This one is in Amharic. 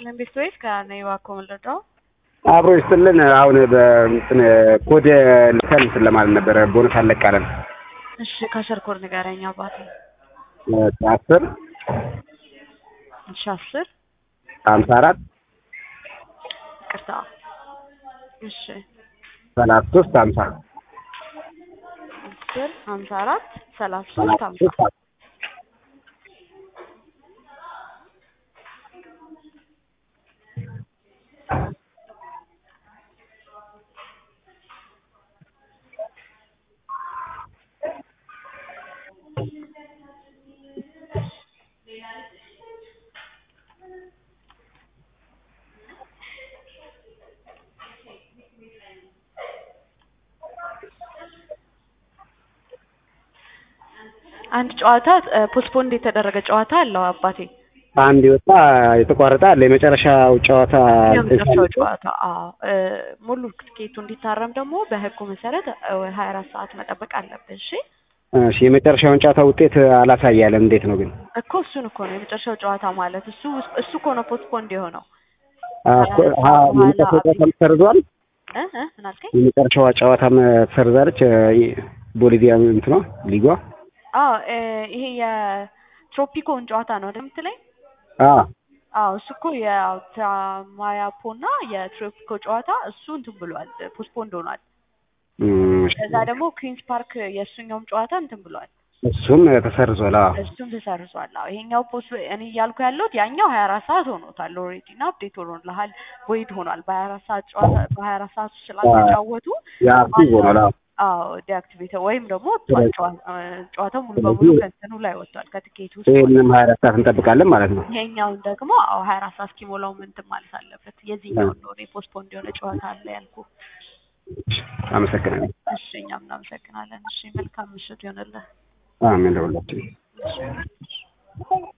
ይስጥልን ቤተሰቦች ከነ ይዋኮ መለዳው አብሮ ይስጥልን። አሁን በእንትን ኮድ ልከን እንትን ለማለት ነበረ ቦነስ አለቃለን። እሺ ከአስር ኮድ ንገረኝ አባቴ። አስር እሺ አስር ሀምሳ አራት ይቅርታ። እሺ ሰላሳ ሶስት ሀምሳ አስር ሀምሳ አራት ሰላሳ ሶስት ሀምሳ አንድ ጨዋታ ፖስትፖንድ የተደረገ ጨዋታ አለው አባቴ። አንድ የወጣ የተቋረጠ አለ። የመጨረሻው ጨዋታ የመጨረሻው ጨዋታ አዎ። ሙሉ ትኬቱ እንዲታረም ደግሞ በህጉ መሰረት ሀያ አራት ሰዓት መጠበቅ አለብን። እሺ እሺ፣ የመጨረሻውን ጨዋታ ውጤት አላሳያለም። እንዴት ነው ግን? እኮ እሱን እኮ ነው የመጨረሻው ጨዋታ ማለት እሱ እሱ እኮ ነው ፖስትፖንድ የሆነው። የመጨረሻው ጨዋታ ተሰርዟል። እ እ ምን አልከኝ? የመጨረሻዋ ጨዋታም ተሰርዛለች። ቦሊቪያ እንትኗ ሊጓ አዎ ይሄ የትሮፒኮን ጨዋታ ነው አይደል የምትለኝ? አዎ አዎ እሱ እኮ የማያፖ እና የትሮፒኮ ጨዋታ እሱ እንትን ብሏል፣ ፖስትፖንድ ሆኗል። ከዛ ደግሞ ኩዊንስ ፓርክ የእሱኛውም ጨዋታ እንትን ብሏል፣ እሱም ተሰርዟል። አዎ እሱም ተሰርዟል። አዎ ይሄኛው ፖስት እኔ እያልኩ ያለሁት ያኛው ሀያ አራት ሰዓት ሆኖታል ኦልሬዲ እና አፕዴት ሆኖልሃል፣ ቮይድ ሆኗል። በሀያ አራት ሰዓት ጨዋታ በሀያ አራት ሰዓት ውስጥ ስላልተጫወቱ የአክቲቭ ሆኗል። አዎ አዎ ዲአክቲቬት ወይም ደግሞ ጨዋታው ሙሉ በሙሉ ከእንትኑ ላይ ወጥቷል ከትኬቱ ውስጥ። ይህንም ሀያ አራት ሰዓት እንጠብቃለን ማለት ነው። ይሄኛውን ደግሞ አዎ ሀያ አራት ሰዓት እስኪሞላው እንትን ማለት አለበት። የዚህኛውን ነው እኔ ፖስትፖንድ የሆነ ጨዋታ አለ ያልኩ። አመሰግናለሁ። እሺ እኛም እናመሰግናለን። እሺ መልካም ምሽት ይሆንልህ። አሜን ለሁላችን። እሺ